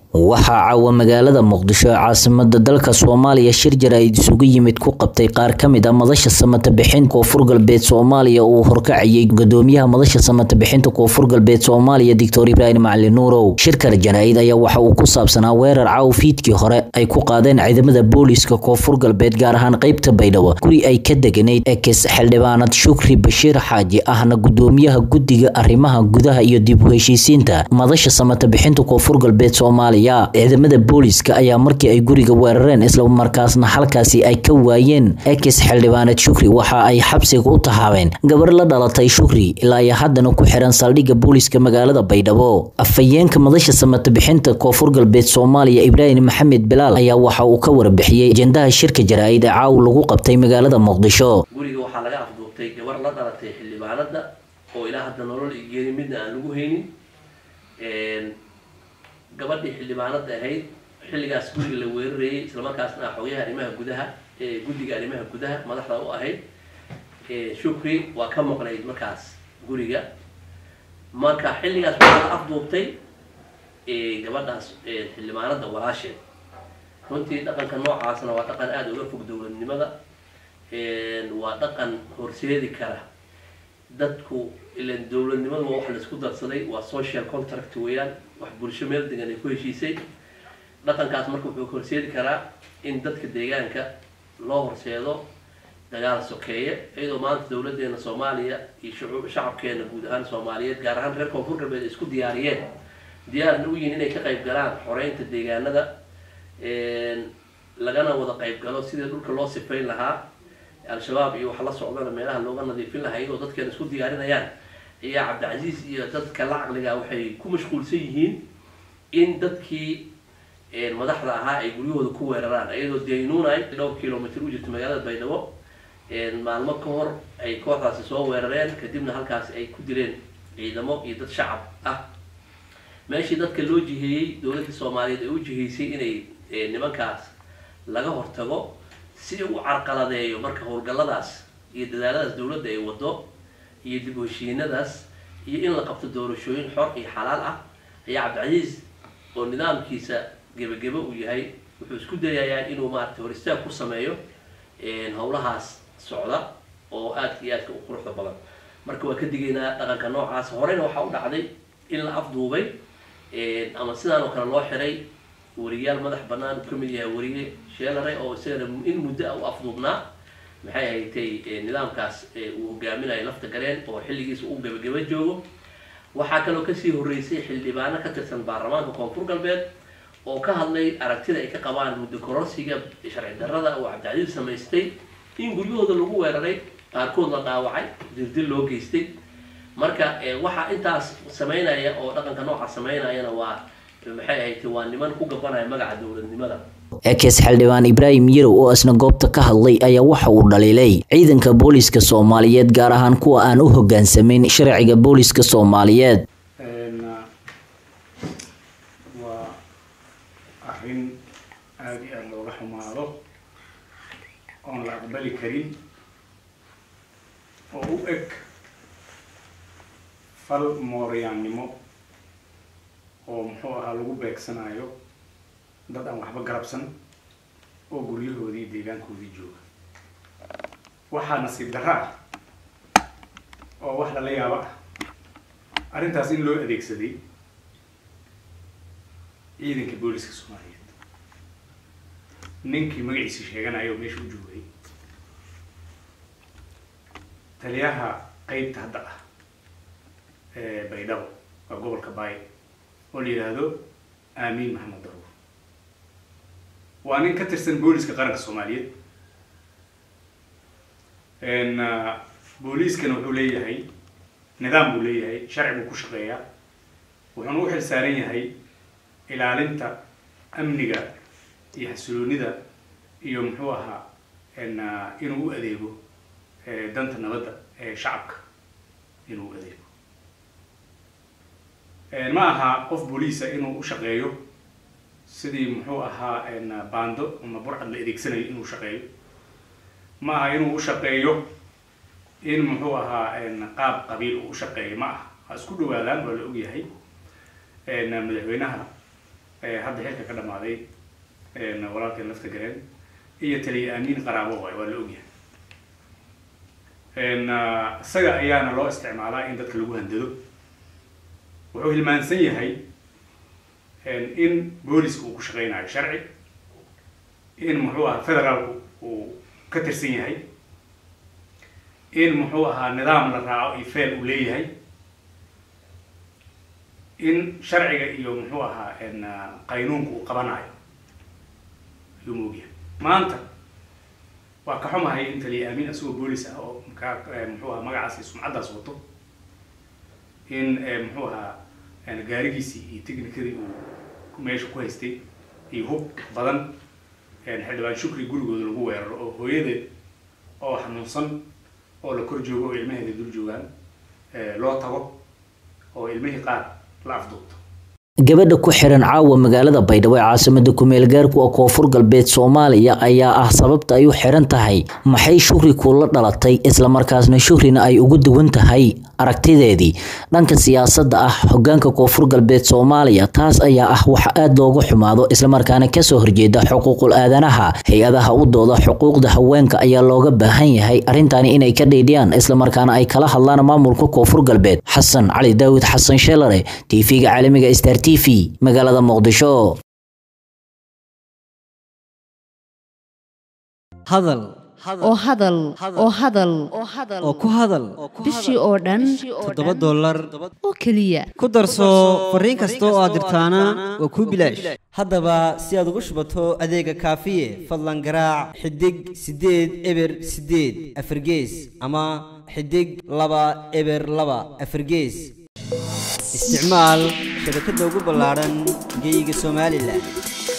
waxaa caawa magaalada muqdisho ee caasimada dalka soomaaliya shir jaraa'id isugu yimid ku qabtay qaar ka mid a madasha samata bixinta koonfur galbeed soomaaliya uu horkacayay gudoomiyaha madasha samata bixinta koonfur galbeed soomaaliya doctor ibraahim macali nuurow shirkan jaraa'id ayaa waxa uu ku saabsanaa weerar caaw fiidkii hore ay ku qaadeen ciidamada booliiska koonfur galbeed gaar ahaan qeybta baydhabo guri ay ka deganayd ekes xildhibaanad shukri bashiir xaaji ahna gudoomiyaha guddiga arrimaha gudaha iyo dib u heshiisiinta madasha samata bixinta koonfur galbeed soomaaliya ciidamada booliiska ayaa markii ay guriga weerareen islamarkaasna halkaasi ay ka waayeen ekis xildhibaanad shukri waxa ay xabsiga u tahaabeen gabar la dhalatay shukri ilaa iyo haddana ku xiran saldhigga booliiska magaalada baydhabo afhayeenka madasha samata bixinta koonfur galbeed soomaaliya ibraahim maxamed bilaal ayaa waxa uu ka warbixiyey ajendaha shirka jaraa'id ee caaw lagu qabtay magaalada muqdisho guriga waxaa laga afduubtay gabar la dhalatay xildhibaanada oo ilaa hadda nolol geeri midna aan lagu haynin gabadhii xildhibaanada ahayd xilligaas guriga la weerarayay islamarkaasna xogayaha arrimaha gudaha guddiga arrimaha gudaha madaxda u ahayd shukri waa ka maqnayd markaas guriga marka xilligaas waxaa la afduubtay gabadhaas xildhibaanada walaasheed runtii dhaqanka noocaasna waa dhaqan aada uga fog dowladnimada waa dhaqan horseedi kara dadku ilan dowladnimadu waa wax laisku darsaday waa social contract weeyaan wax bulsho meel degan ay ku heshiisay dhaqankaas marka wuxuu horseedi karaa in dadka deegaanka loo horseedo dagaal sokeeye iyadoo maanta dowladeena soomaaliya iyo shucuub shacabkeena guud ahaan soomaaliyeed gaar ahaan reer koonfur galbeed isku diyaariyeen diyaarna u yihin inay ka qayb galaan xoreynta deegaanada lagana wada qayb galo sidii dhulka loo sifayn lahaa al-shabaab iyo wax la socdana meelaha looga nadiifin lahaa iyadoo dadkeena isku diyaarinayaan ayaa cabdicasiis iyo dadka la caqliga waxay ku mashquulsan yihiin in dadkii madaxda ahaa ay guryahooda ku weeraraan iyadoo daynuunay dhowr kilomitr u jirta magaalada baydhabo maalmo ka hor ay kooxdaasi soo weerareen kadibna halkaasi ay ku dileen ciidamo iyo dad shacab ah meeshii dadka loo jiheeyey dowladda soomaaliyeed ay u jiheysay inay nimankaas laga hortago si u carqaladeeyo marka howlgalladaas iyo dadaaladaas dowladda ay wado iyo dib u heshiinadaas iyo in la qabto doorashooyin xor iyo xalaal ah ayaa cabdicasiis oo nidaamkiisa gebagebo uu yahay wuxuu isku dayayaa inuu maarata hor istaag ku sameeyo howlahaas socda oo aadka iyo aadka u quruxda badan marka waa ka digaynaa dhaqanka noocaas horeyna waxaa u dhacday in la afduubay ama sidaan oo kale loo xiray wariyaal madax banaan uu kamid yahay wariye sheelare oo isagana in muddo a u afduubnaa maxay haytay nidaamkaas uu hogaaminayo lafta gareen oo xilligiisa uu gebageba joogo waxaa kaloo kasii horeysay xildhibaano ka tirsan baarlamaanka koonfur galbeed oo ka hadlay aragtida ay ka qabaan muddo kororsiga sharci darrada oo cabdicasiis samaystay in guryahooda lagu weeraray qaarkood la dhaawacay dirdil loo geystay marka waxaa intaas sameynaya oo dhaqanka nooca sameynayana waa maxay ahayd waa niman ku gabanaya magaca dowladnimada ekes xildhibaan ibraahim yarow oo isna goobta ka hadlay ayaa waxa uu dhaliilay ciidanka booliiska soomaaliyeed gaar ahaan kuwa aan u hogaansamayn sharciga booliiska soomaaliyeed waa arrin aada iyo aada looga xumaado oon la aqbali karin oo u eg fal mooryaannimo oo muxuu ahaa lagu beegsanayo dad aan waxba garabsan oo guryahoodii deegaankoodii jooga waxaa nasiib darro ah oo wax lala yaabo ah arrintaas in loo adeegsaday ciidanka booliska soomaaliyeed ninkii magaciisa sheeganayo oo meesha u joogay taliyaha qeybta hadda ah ee baydhabo waa gobolka baay oo la yidhaahdo aamiin maxamed daruur waa nin ka tirsan booliska qaranka soomaaliyeed booliiskana wuxuu leeyahay nidaam buu leeyahay sharci buu ku shaqeeyaa wuxuuna u xil saaran yahay ilaalinta amniga iyo xasiloonida iyo muxuu ahaa inuu u adeego danta nabadda ee shacabka inuu u adeego ma aha qof booliisa inuu u shaqeeyo sidii muxuu ahaa baando ama burcad la adeegsanayo inuu shaqeeyo ma aha inuu u shaqeeyo in muxuu ahaa qaab qabiil uu u shaqeeyo ma aha ha isku dhawaadaan waa la ogyahay madaxweynaha hadda xilka ka dhamaaday walaalkeen lafta gareen iyo taliya aamiin qaraabo waay waa la ogyahay isaga ayaana loo isticmaalaa in dadka lagu handado wuxuu hilmaansan yahay in booliska uu ku shaqeynayo sharci in muxuu ahaa federaalku uu ka tirsan yahay in muxuu ahaa nidaam la raaco iyo feel uu leeyahay in sharciga iyo muxuu ahaa qaynuunka uu qabanayo ayuu maogyahay maanta waa ka xumahay in taliya amiin isagoo boolis ah oo mkaa muxuu ahaa magacaas iyo sumcaddaas wato in muxuu ahaa gaarigiisii iyo technicadii uu meesha ku haystay iyo hub badan xildhibaan shukri gurigooda lagu weeraro oo hooyadeed oo xanuunsan oo la kor joogo oo ilmaheeda dul joogaan loo tago oo ilmihii qaar la afduubto gabadha ku xiran caawa magaalada baydhabo ee caasimada kumeel gaarku oo koonfur galbeed soomaaliya ayaa ah sababta ay u xiran tahay maxay shukri kula dhalatay islamarkaasna shukrina ay ugu duwan tahay aragtideedii dhanka siyaasadda ah hogaanka koonfur galbeed soomaaliya taas ayaa ah waxa aada looga xumaado islamarkaana kasoo horjeeda xuquuqul aadanaha hay-adaha u dooda xuquuqda haweenka ayaa looga baahan yahay arrintani inay ka dhiidhiyaan islamarkaana ay kala hadlaan maamulka koonfur galbeed xasan cali daawid xasan sheelare tv-ga caalamiga star t v magaalada muqdisho hadal oo hadal oo hadal oo ku hadal bishii oo dhan toddoba dollar oo keliya ku darso fariin kasta oo aad dirtaana waa kuu bilaash haddaba si aad ugu shubato adeega kaafiye fadlan garaac xidig siddeed eber siddeed afargees ama xidig laba eber laba afargees isticmaal shabakadda ugu ballaadhan geeyiga somalilan